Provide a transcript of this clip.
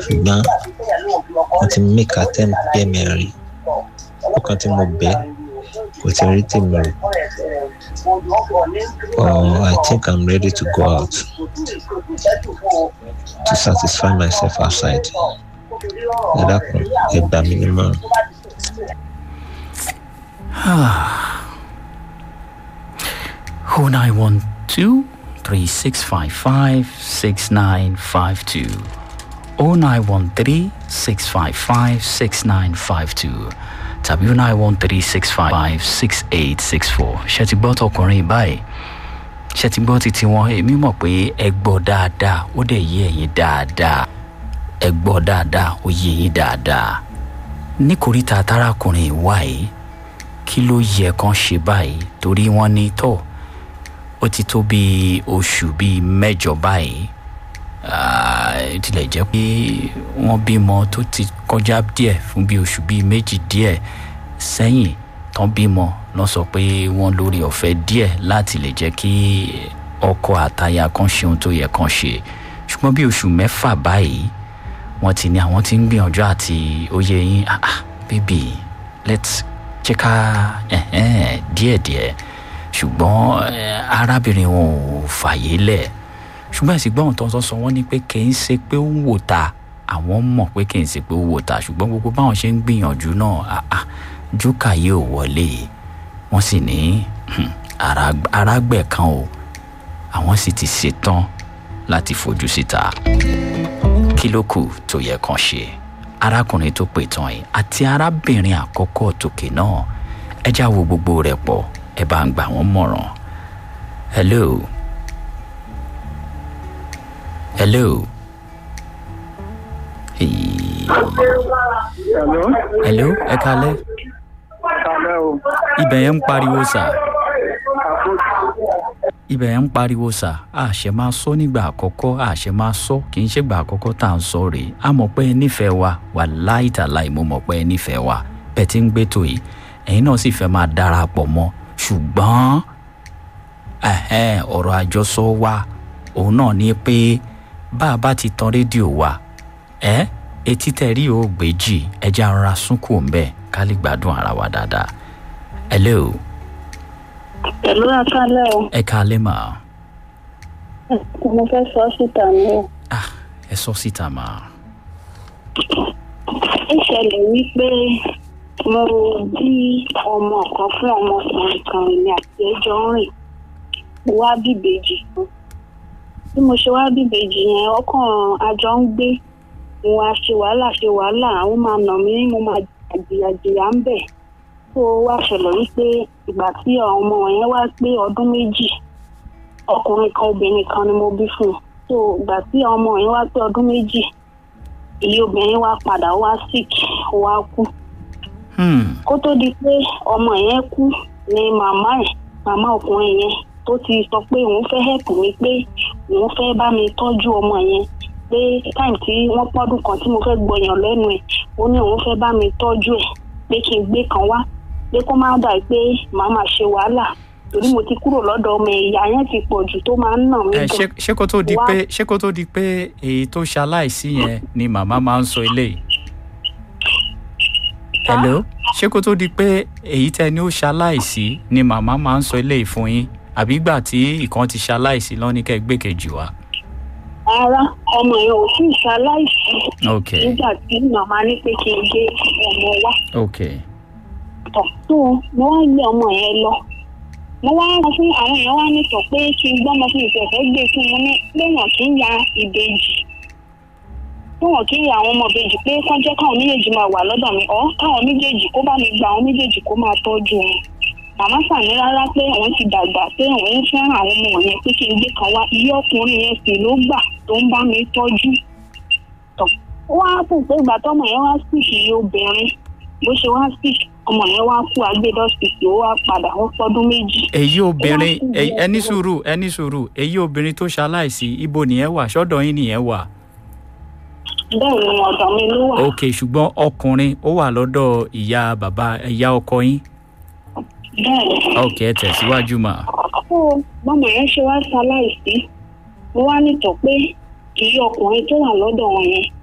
ṣùgbọ́n wọ́n ti make attempt bí ẹ̀mẹrin ọkàn tí mo bẹ̀ kò ti rí tèmi rò oh I think I'm ready to go out to satisfy myself outside ẹ dákun ẹ gbà mí nímọ̀ràn. Oh nine one two three six five five six nine five two. Oh nine one three six five five six nine five two. Tàbí oh nine one three six five five six eight six four. Ṣé ti gbọ́ tọkùnrin báyìí? Ṣé ti gbọ́ títí wọn? Èmi mọ̀ pé ẹ gbọ́ dáadáa, ó dẹ̀ yé ẹ̀yin dáadáa. Ẹ gbọ́ dáadáa, ó yé yín dáadáa. Ní kòríta tárakùnrin wá yìí, kí ló yẹ kán ṣe báyìí? Torí wọ́n ní tọ̀ ó ti tó bíi oṣù bíi mẹ́jọ báyìí Ah, tilẹ̀ jẹ́ pé wọ́n bímọ tó ti kọjá díẹ̀ fún bíi oṣù bíi méjì díẹ̀ sẹ́yìn tán bímọ lọ sọ pé wọ́n lórí ọ̀fẹ́ díẹ̀ láti lè jẹ́ kí ọkọ àtaya kan ṣe ohun tó yẹ kan ṣe ṣùgbọ́n bí oṣù mẹ́fà báyìí wọ́n ti ní àwọn tí ń gbìyànjú àti oyè yín ah ah baby let's jẹ́ ká ẹ̀hẹ́n díẹ̀díẹ̀ ṣùgbọ́n eh, arábìnrin wọn ò fàyè lẹ̀ ṣùgbọ́n ẹ̀sìn gbọ́n tó ń sọ sọ wọ́n ní pé kì í ṣe pé ó ń wò ta àwọn mọ̀ pé kì í ṣe pé ó wò ta ṣùgbọ́n gbogbo báwọn ṣe ń gbìyànjú náà ah, ah, júkà yóò wọlé wọ́n sì ní hmm, ará- arágbẹ̀ kan o àwọn sì ti ṣetán láti fojú síta kí ló kù tó yẹ kàn ṣe arákùnrin tó pè tán yìí àti arábìnrin àkọ́kọ́ tòkè náà ẹ já wo gbogbo rẹ̀ pọ̀ ẹ bá ń gbà wọ́n mọ̀ràn hello hello Hey. Hello. hello ẹ kalẹ́ Kalẹ́ o. ibẹ̀ yẹn ń pariwo sà Àpò ibẹ̀ yẹn ń pariwo sà àṣẹ máa sọ nígbà àkọ́kọ́ àṣẹ máa sọ kì í ṣègbà àkọ́kọ́ tá à ń sọ rèé a mọ̀ pé ẹ nífẹ̀ẹ́ wa wà láìtàláì mo mọ̀ pé ẹ nífẹ̀ẹ́ wa bẹ́ẹ̀ tí ń gbé tó yìí ẹ̀yin náà sì fẹ́ máa darapọ̀ mọ́ ṣùgbọ́n ẹ̀hẹ́n, ọ̀rọ̀ àjọsọ wa òun náà ni pé bá a bá ti tan rédíò wa ẹ etí tẹ rí o gbèjì ẹjẹ ara súnkù ńbẹ ká lè gbádùn ara wa dáadáa hello pẹ̀lú àkálẹ̀ o ẹ káalẹ́ mà mo fẹ́ sọ síta ni o. ah ẹ sọ síta mà ó ṣẹlẹ̀ wípé mo bí ọmọ kan fún ọmọkùnrin kan èmi àti ẹjọ́ ń rìn mo wá bíbejì fún bí mo ṣe wá bíbejì yẹn ọkàn àjọ ń gbé mo wá ṣe wàhálà ṣe wàhálà àwọn máa nà mí mo máa jìyàjìyà ń bẹ̀ tó wá ṣẹlẹ̀ wípé ìgbà tí ọmọ yẹn wá pé ọdún méjì ọkùnrin kan obìnrin kan ni mo bí fún un tó ìgbà tí ọmọ yẹn wá pé ọdún méjì ìyá obìnrin wá padà wá sick ó wá kú hmm. kó tó di pé ọmọ yẹn kú ni màmá ẹ̀ màmá ọkùnrin yẹn tó ti sọ pé òun fẹ́ help mi pé òun fẹ́ bá mi tọ́jú ọmọ yẹn pé time tí wọ́n pọ́dún kan tí mo fẹ́ gbọyàn lẹ́nu ẹ̀ ó ní òun fẹ́ bá mi tọ́jú ẹ̀ pé kí n gbé kan wá pé kó má dà pé màá máa ṣe wàhálà torí mo ti kúrò lọ́dọ̀ ọmọ ìyá yẹn ti pọ̀ jù tó máa ń nà mí ẹ gan. ṣé ṣé kó tó di Wá- pé ṣé kó tó di pé èyí tó ṣaláìsí yẹn ni màmá máa ń sọ eléyìí hello ṣé kó tó di pé èyí tẹ ni ó ṣaláìsí ni màmá máa ń sọ eléyìí fún yín àbí ìgbà tí ìkan ti ṣaláìsí lọ́ní kẹ́ gbé kejì wá. rárá ọmọ yẹn ò sí ìṣaláìsí ok nígbà tí màmá ní pé kí n gbé ọmọ wá. ok tọ̀ tó mo wá gbé ọmọ yẹn lọ mo wá sọ fún àwọn èèyàn wá nìtọ̀ pé kí n gbọ́mọ fún ìfẹ̀fẹ́ gbé fún wọn ní léèyàn kì í ya ìbejì léèyàn kì í ya àwọn ọmọ ìbejì pé kán jẹ́ káwọn méjèèjì máa wà lọ́dọ̀ mi ọ́ káwọn méjèèjì kó bá mi gba àwọn méjèèjì kó máa tọ́jú wọn màmá sàní rárá pé òun ti dàgbà pé òun ń fẹ́ràn àwọn ọmọ yẹn pé kí n gbé kan wá iye ọkùnrin yẹn sì ló gbà tó ń bá mi tọ́jú tọ̀ ó wá fún pé ìgbà tọ́mọ yẹn wá sí iye obìnrin bó ṣe wá sí ọmọ yẹn wá kú agbẹdọsítì ó wá padà ó pọdún méjì. èyí obìnrin Ó wá kú èyí- bí ẹní ọdún sùúrù ẹní sùúrù èyí obìnrin tó ṣaláìsí ibo nìyẹn wà sọ́dọ̀ yín nìyẹn wà. bẹ́ẹ̀ ni ọ̀dọ̀ mi ló wà. ok ṣùgbọ́n ọkùnrin ó wà lọ́dọ̀ ìyá bàbá ìyá ọkọ yín. bẹ́ẹ̀ ni. ok ẹ tẹ̀síwájú mà. tó bọ́mọ yẹn ṣe wá ṣaláìsí mo wá nítọ̀ pé ìyá ọkùnrin tó wà lọ́dọ̀ wọn yẹn